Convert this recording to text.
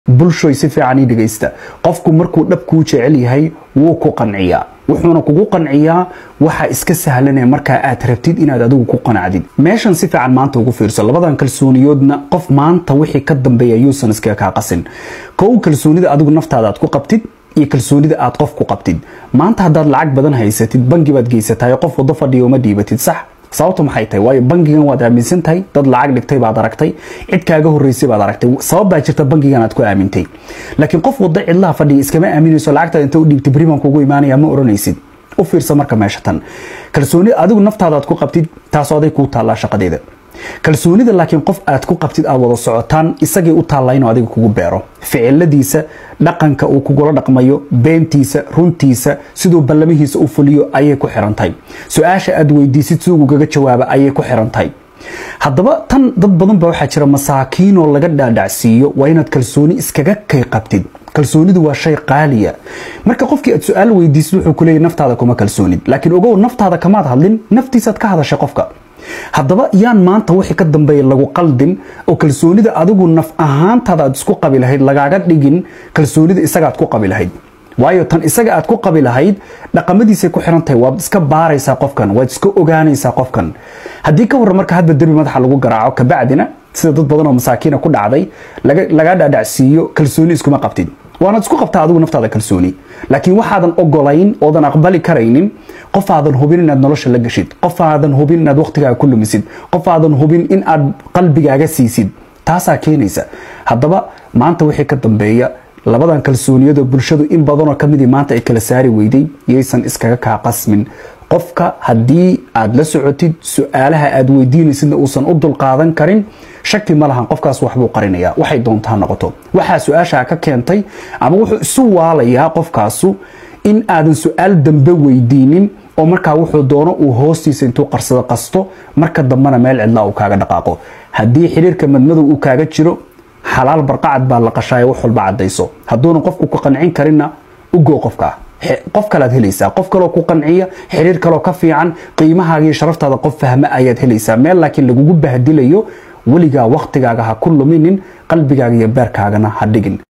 bulshoy si fiican ii dhegaysta qofku markuu dhab kuu jecel yahay wuu ku qanciyaa wuxuuna kugu qanciyaa waxa iska sahlanee markaa aad rabtid inaad adigu ku qanacdid meeshan si fiican maanta ugu fiirso labadan kalsooniyoodna qof maanta wixii ka dambeeya yuusan iskaga kaa qasin kow kalsoonida adigu naftaada aad ku qabtid iyo kalsoonida aad qof ku qabtid maanta haddaad lacag badan haysatid bangi baad geysatahay qof wado fadhiya uma dhiibatid sax sababtu maxay tahay waayo bangigan waad aaminsan tahay dad lacag dhigtay baad aragtay cid kaaga horeysay baad aragtay sabab baa jirta bangigan aad ku aamintay laakiin qof wada cidlaha fadhiya iskama aaminayso lacagtaad inta u dhiibtay beriban kugu imaanaya ma oranaysid u fiirsa marka meesha tan kalsooni adigu naftaada aad ku qabtid taasoo aday kuu taallaa shaqadeeda kalsoonida laakiin qof aad ku qabtid aad wada socotaan isagay u taallaa inuu adiga kugu beero ficiladiisa dhaqanka uu kugula dhaqmayo beentiisa runtiisa siduu ballamihiisa u fuliyo ayay ku xirantahay su-aasha aad weydiisid si ugaga jawaaba ayay ku xirantahay haddaba tan dad badan baa waxaa jira masaakiinoo laga dhaadhacsiiyo waa inaad kalsooni iskaga kay qabtid kalsoonidu waa shay qaaliya marka qofkii aad su-aal weydiisid wuxuu kuleeyahy naftaada kuma kalsoonid laakiin ogow naftaada kamaad hadlin naftiisaad ka hadashay qofka haddaba yaan maanta wixii ka dambeeya lagu qaldin oo kalsoonida adigu naf ahaantaada aad isku qabi lahayd lagaaga dhigin kalsoonida isaga aad ku qabi lahayd waayo tan isaga aad ku qabi lahayd dhaqamadiisay ku xiran tahay waad iska baaraysaa qofkan waad iska ogaanaysaa qofkan haddii ka warran marka hadba derbi madaxa lagu garaaco kabacdina sida dad badan oo masaakiina ku dhacday lagaa dhaadhacsiiyo kalsooni iskuma qabtid waanaad isku qabtaa adigu naftaada kalsooni laakiin waxaadan ogolayn oodan aqbali karaynin qof aadan hubin inaad nolosha la gashid qof aadan hubin inaad waqtigaaga ku lumisid qof aadan hubin in aad qalbigaaga siisid taasaa keenaysa haddaba maanta wixii ka dambeeya labadan kalsooniyadoo bulshadu in badanoo kamidii maanta ay kala saari weyday yaysan iskaga kaa qasmin qofka haddii aad la socotid su-aalaha aad weydiinaysidna uusan u dulqaadan karin shaki ma lahan qofkaas waxbuu qarinayaa waxay doontaa noqoto waxaa su-aashaa ka keentay ama wuxuu isu waalayaa qofkaasu in aadan su-aal dambe weydiinin oo markaa wuxuu doono uu hoostiisa intuu qarsado qasto marka dambena meel cidlaa uu kaaga dhaqaaqo haddii xiriirka madmadow uu kaaga jiro xalaal barqacad baa la qashaayo wax walba cadayso hadduuna qofku ku qancin karinna ugo qofkaa qof kalead helaysaa qof kaloo ku qanciya xiriir kaloo ka fiican qiimahaaga iyo sharaftaada qof fahma ayaad helaysaa meel laakiin lagugu bahdilayo weligaa waktigaaga ha ku luminin qalbigaaga iyo beerkaagana ha dhigin